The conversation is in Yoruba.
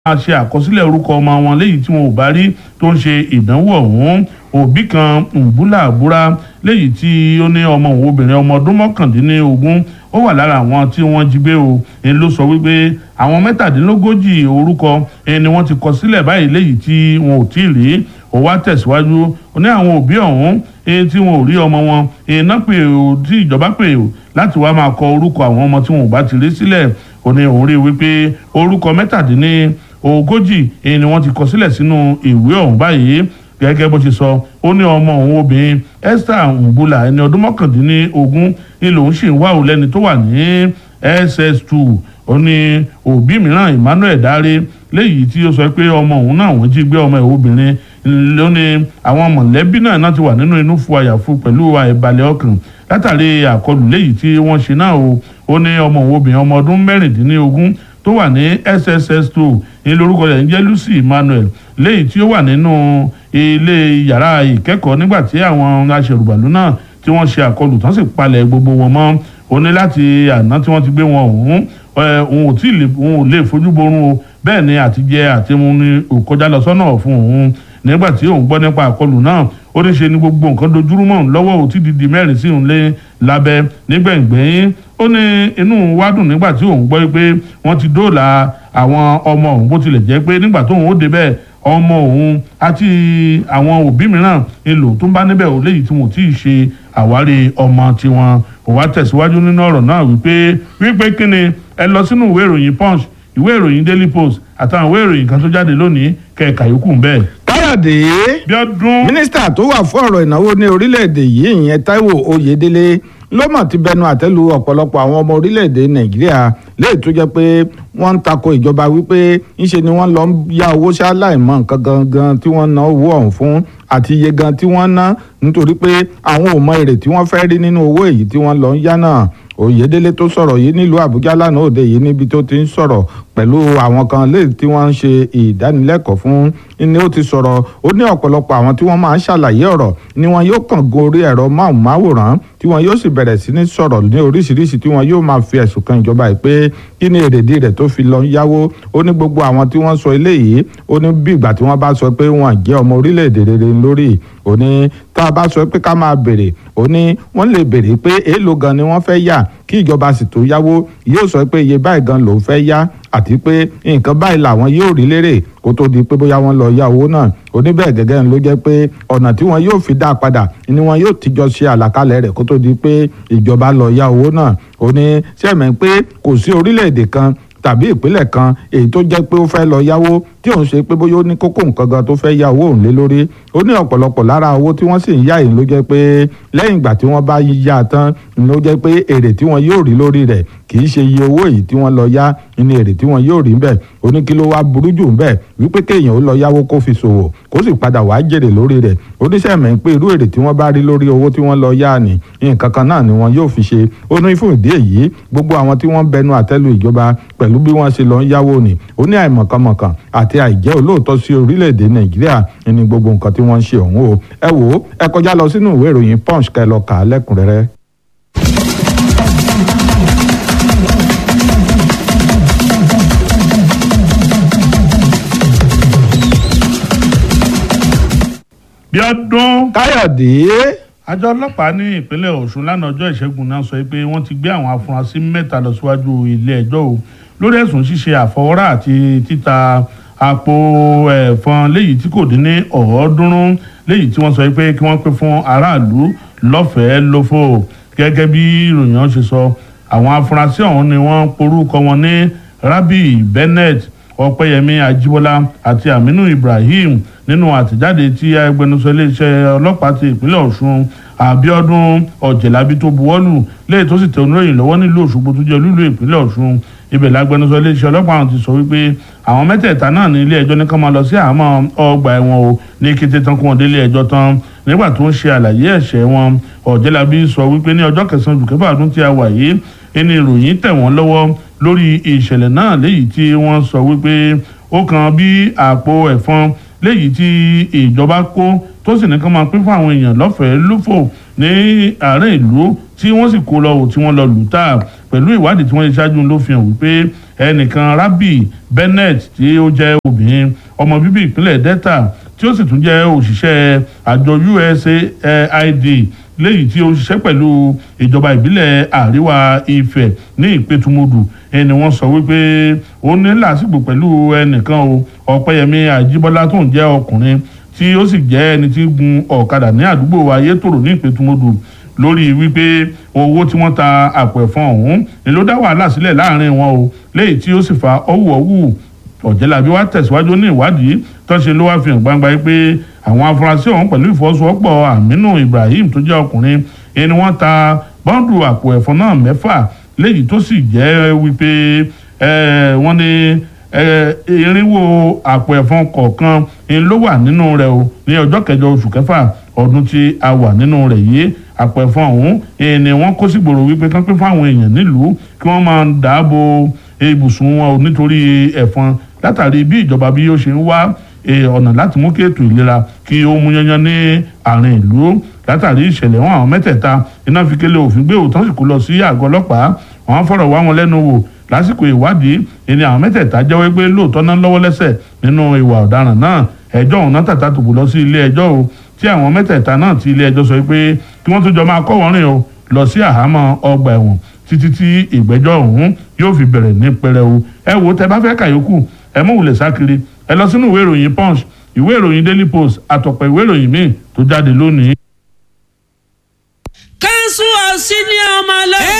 máa ṣe àkọsílẹ̀ orúkọ ọmọ wọn léyìí tí wọn ò bá rí tó ń ṣe ìdánwò ọ̀hún òbí kan ǹbúlà àbúrá léyìí tí ó ní ọmọ òun obìnrin ọmọ ọdún mọ́kàndínlógún ó wà lára àwọn tí wọ́n jí gbé o èyí ló sọ wípé àwọn mẹ́tàdínlógójì orúkọ èyí ni wọ́n ti kọ sílẹ̀ báyìí léyìí tí wọn ò tí ì rí ó wá tẹ̀síwájú ó ní àwọn òbí ọ̀hún èyí tí wọn ò rí ọmọ wọn èyí náà pè ó tí ìjọba pè ó láti wá máa kọ orúkọ àwọn ọmọ tí wọn ò bá ti rí sílẹ̀ ó ní òun rí wípé orúkọ mẹ́tàdínní ogójì èyí ni wọ́n ti kọ sílẹ̀ sínú ìwé ọ̀hún báyìí gẹ́gẹ́ bó ṣe sọ ó ní ọmọ òun obìnrin Esther Mbula ẹni ọdún mọ́kàndínlógún ni lòun sì ń wá òun lẹ́ni tó wà ní SS2 ó ní òbí mìíràn Emmanuel Dáre léyìí tí ó sọ pé ọmọ òun náà wọ́n jí gbé ọmọ ẹ̀ obìnrin ló ní àwọn mọ̀lẹ́bí náà náà ti wà nínú inú fu àyàfu pẹ̀lú àìbalẹ̀ ọkàn látàrí àkọlù léyìí tí wọ́n ṣe náà o ó ní ọmọ òun obìnrin ọmọ ọdún mẹ́rìndínlógún tó wà ní SSS2 ní lórúkọ rẹ̀ ń jẹ́ Lucy Emmanuel léyìí tí ó wà nínú ilé yàrá ìkẹ́kọ̀ọ́ nígbà tí àwọn aṣèrùbàlù náà tí wọ́n ṣe àkọlù tán sì palẹ̀ gbogbo wọn mọ́ ó ní láti àná tí wọ́n ti gbé wọn ọ̀hún òun ò tí ì lè òun ò lè fojú borun o bẹ́ẹ̀ ni àtijẹ àtimu ni òkọjá lọ sọ́nà fún òun nígbà tí òun gbọ́ nípa àkọlù náà ó ní ṣe ni gbogbo nǹkan dojúrú mọ́ òun lọ́wọ́ òtí dìdì mẹ́rin sí òun lé lábẹ́ nígbẹ̀ngbẹ̀yìn ó ní inú wa dùn nígbà tí òun gbọ́ pé wọ́n ti dóòlà àwọn ọmọ òun bó tilẹ̀ jẹ́ pé nígbà tóun ó débẹ̀ ọmọ òun àti àwọn òbí mìíràn èlò tó ń bá níbẹ̀ ò léyìí tí wọn ò tí ì ṣe àwárí ọmọ tiwọn ó wá tẹ̀síwájú nínú ọ̀rọ̀ náà wípé wípé kíni ẹ lọ sínú ìwé ìròyìn punch ìwé ìròyìn daily post àtàwọn ìwé ìròyìn kan tó jáde lónìí kẹ̀ka yòókù ń bẹ́ẹ̀. káyọ̀dé Bíọ́dún mínísítà tó wà fún ọ̀rọ̀ ìnáwó ní orílẹ̀-èdè yìí ìyẹn Táíwò Oyèdélé ló mọ̀ ti bẹnu àtẹ́lu ọ̀pọ̀lọpọ̀ àwọn ọmọ orílẹ̀-èdè Nàìjíríà léyìí tó jẹ́ pé wọ́n ń tako ìjọba wípé ńṣe ni wọ́n lọ ń yá owó ṣáláìmọ̀ nǹkan gangan tí wọ́n ná owó ọ̀hún fún àti iye gan tí wọ́n ná nítorí pé àwọn ò mọ èrè tí wọ́n fẹ́ rí nínú owó èyí tí wọ́n lọ ń yá náà Oyèdélé tó sọ̀rọ̀ yìí nílùú Àbújá lánàá òde yìí níbi tó ti ń sọ̀rọ̀ pẹ̀lú àwọn kan léyìí tí wọ́n ń ṣe ìdánilẹ́kọ̀ọ́ fún ni ó ti sọ̀rọ̀ ó ní ọ̀pọ̀lọpọ̀ àwọn tí wọ́n máa ń ṣàlàyé ọ̀rọ̀ ni wọn yóò kàn gorí ẹ̀rọ máwòrán tí wọn yóò sì bẹ̀rẹ̀ sí ní sọ̀rọ̀ ní oríṣiríṣi tí wọn yóò máa fi ẹ̀sùn kan ìjọba yìí pé kí ni èrèdí rẹ̀ tó fi lọ ń yáwó ó ní gbogbo àwọn tí wọ́n sọ eléyìí ó ní bí ìgbà tí wọ́n bá sọ pé wọ́n jẹ́ ọmọ orílẹ̀-èdè rere lórí ó ní tá a bá sọ pé ká máa béèrè ó ní wọ́n lè béèrè pé èèlò gan ni wọ́n fẹ́ yà kí ìjọba sì tó yáwó yóò sọ pé iye báyìí gan lòún fẹ́ yá àti pé nǹkan báyìí làwọn yóò rí lérè kó tó di pé bóyá wọ́n lọ yá owó náà oníbẹ̀ gẹ́gẹ́ ló jẹ́ pé ọ̀nà tí wọ́n yóò fi dá a padà ni wọ́n yóò tijọ́ ṣe àlàkalẹ̀ rẹ̀ kó tó di pé ìjọba lọ yá owó náà ó ní sẹ́mi pé kò sí orílẹ̀-èdè kan tàbí ìpínlẹ̀ kan èyí tó jẹ́ pé ó fẹ́ lọ yáwó tí òun ṣe pé bóyá ó ní kókó nǹkan gan tó fẹ́ yá owó òun lé lórí ó ní ọ̀pọ̀lọpọ̀ lára owó tí wọ́n sì ń yá yìí ló jẹ́ pé lẹ́yìn ìgbà tí wọ́n bá yá tán ló jẹ́ pé èrè tí wọ́n yóò rí lórí rẹ̀ kì í ṣe iye owó yìí tí wọ́n lọ yá ní èrè tí wọ́n yóò rí bẹ́ẹ̀ ó ní kí ló wá burú jù bẹ́ẹ̀ wípé kéèyàn ó lọ yáwó kó fi ṣòwò kó sì padà wá jèrè lórí rẹ̀ oníṣẹ́ mẹ́ pé irú èrè tí wọ́n bá rí lórí owó tí wọ́n lọ yá ni nǹkan kan náà ni wọ́n yóò fi ṣe ó ní fún ìdí èyí gbogbo àwọn tí wọ́n bẹnu àtẹ́lu ìjọba pẹ̀lú bí wọ́n ṣe lọ ń yáwó ni ó ní àìmọ̀kànmọ̀kàn àti àìjẹ́ olóòótọ́ sí orílẹ̀-èdè nàìjíríà ní gbogbo nǹkan tí wọ́n ń ṣe ọ̀hún o ẹ wò ó ẹ kọjá lọ sínú ìwé ìròyìn punch kẹ́ lọ kà á lẹ́kùnrẹ́rẹ́. Bíọ́dún káyọ̀dé àjọ ọlọ́pàá ní ìpínlẹ̀ Ọ̀ṣun lánàá ọjọ́ ìṣẹ́gun náà sọ pé wọ́n ti gbé àwọn afurasí mẹ́ta lọ síwájú ilé ẹjọ́ o lórí ẹ̀sùn ṣíṣe àfọwọ́rá àti títa àpò ẹ̀fọn léyìí tí kò dín ní ọ̀ọ́dúnrún léyìí tí wọ́n sọ pé kí wọ́n pín fún aráàlú lọ́fẹ̀ẹ́ lófò gẹ́gẹ́ bí ìròyìn ọ̀hún ṣe sọ àwọn afurasí ọ̀hún ni wọ́n porúkọ wọn ní Rabi Bennett Ọpẹ́yẹmí Ajíbọ́lá àti Aminu Ibrahim nínú àtẹ̀jáde tí agbẹnusọ iléeṣẹ́ ọlọ́pàá ti ìpínlẹ̀ Ọ̀ṣun Abíọ́dún Ọ̀jẹ̀lábí tó buwọ́lù lẹ́yìn tó sì tẹ oníròyìn lọ́wọ́ nílùú Òṣogbo tó jẹ́ olúlu ìpínlẹ̀ Ọ̀ṣun ibẹ̀ lágbẹnusọ iléeṣẹ́ ọlọ́pàá àwọn ti sọ wípé àwọn mẹ́tẹ̀ẹ̀ta náà ní ilé ẹjọ́ ní ká máa lọ sí àhámọ́ ọgbà ẹ̀wọ̀n o ní kété tán kó wọn délé ẹjọ́ tán nígbà tó ń ṣe àlàyé ẹ̀ṣẹ̀ wọn Ọ̀jẹ̀lábí sọ wípé ní ọjọ́ kẹsàn-án oṣù kẹfà ọdún tí a wà yìí ẹni ìròyìn tẹ̀ wọ́n lọ́wọ́ lórí ìṣẹ̀lẹ̀ náà léyìí tí wọ́n sọ wípé ó kan bí àpò ẹ̀fọn léyìí tí ìjọba kó tó sì ní ká máa pín fún àwọn èèyàn lọ́fẹ̀ẹ́ lófò ní àárín ìlú tí wọ́n sì kó lọ tí wọ́n lọ lù tà pẹ̀lú ìwádìí tí wọ́n ṣe ṣáájú ló fi hàn wípé ẹnìkan Rabi Bennett tí ó jẹ́ obìnrin ọmọ bíbí ìpínlẹ̀ Delta tí ó sì tún jẹ́ òṣìṣẹ́ àjọ USAID léyìí tí ó ń ṣiṣẹ́ pẹ̀lú ìjọba ìbílẹ̀ àríwá Ifẹ̀ ní ìpẹ́tùmọ́dù ẹni wọ́n sọ wípé ó ní làásìgbò pẹ̀lú ẹnìkan o Ọ̀pẹ́yẹmí Àjíbọ́lá tó ń jẹ́ ọkùnrin tí ó sì jẹ́ ẹni tí gun ọ̀kadà ní àdúgbò Ayétòrò ní ìpẹ́tùmọ́dù lórí wípé owó tí wọ́n ta àpò ẹ̀fọn ọ̀hún ni ló dá wàhálà sílẹ̀ láàrin wọn o léyìí tí ó sì fa ọ̀wùọ̀wù ọ̀jẹ̀lábí wa tẹ̀síwájú ní ìwádìí tó ṣe ló wá fi hàn gbangba pé àwọn afurasí ọ̀hún pẹ̀lú ìfọwọ́sowọ́pọ̀ Aminu Ibrahim tó jẹ́ ọkùnrin ẹni wọ́n ta bọ́ǹdù àpò ẹ̀fọn náà mẹ́fà léyìí tó sì jẹ́ wípé wọ́n ní irinwó àpò ẹ̀fọn kọ̀ọ̀kan ló wà nínú rẹ̀ o ní ọjọ́ kẹjọ oṣù kẹfà ọdún tí a wà nínú rẹ̀ yìí àpò ẹ̀fọn ọ̀hún ni wọ́n kó sígboro wípé kán pín fáwọn èèyàn nílùú kí wọ́n máa dáàbò ibùsùn wọn o nítorí ẹ̀fọn látàrí bí ìjọba bí ó ṣe ń wá ọ̀nà láti mú kí ètò ìlera kí ó mú yanyan ní àárín ìlú látàrí ìṣẹ̀lẹ̀ wọn àwọn mẹ́tẹ̀ẹ̀ta iná fi kélé òfin gbé òótọ́ sì kó lọ sí àgọ́ ọlọ́pàá wọn fọ̀rọ̀ wá wọn lẹ́nu wò lásìkò ìwádìí ìní àwọn mẹ́tẹ̀ẹ̀ta jẹ́wọ́ pé lóòótọ́ náà lọ́wọ́ lẹ́sẹ̀ nínú ìwà ọ̀daràn náà ẹjọ́ òun náà tàtà tòbò lọ sí ilé ẹjọ́ o tí àwọn mẹ́tẹ̀ẹ̀ta náà ti ilé ẹjọ́ sọ pé kí wọ́n tún jọ máa kọ́ wọ́n rìn o lọ sí àhámọ́ ọgbà ẹ̀wọ̀n títí tí ìgbẹ́jọ́ ọ̀hún yóò fi bẹ̀rẹ̀ ní pẹrẹu ẹ wo tẹ bá fẹ́ kàyókù ẹ mú wulẹ̀ sákiri ẹ lọ sínú ìwé ìròyìn punch ìwé ìròyìn daily post àtọ̀pọ̀ ìwé ìròyìn míì tó jáde lónìí. kánṣu ọ̀sìn ni ọmọ lẹ́yìn.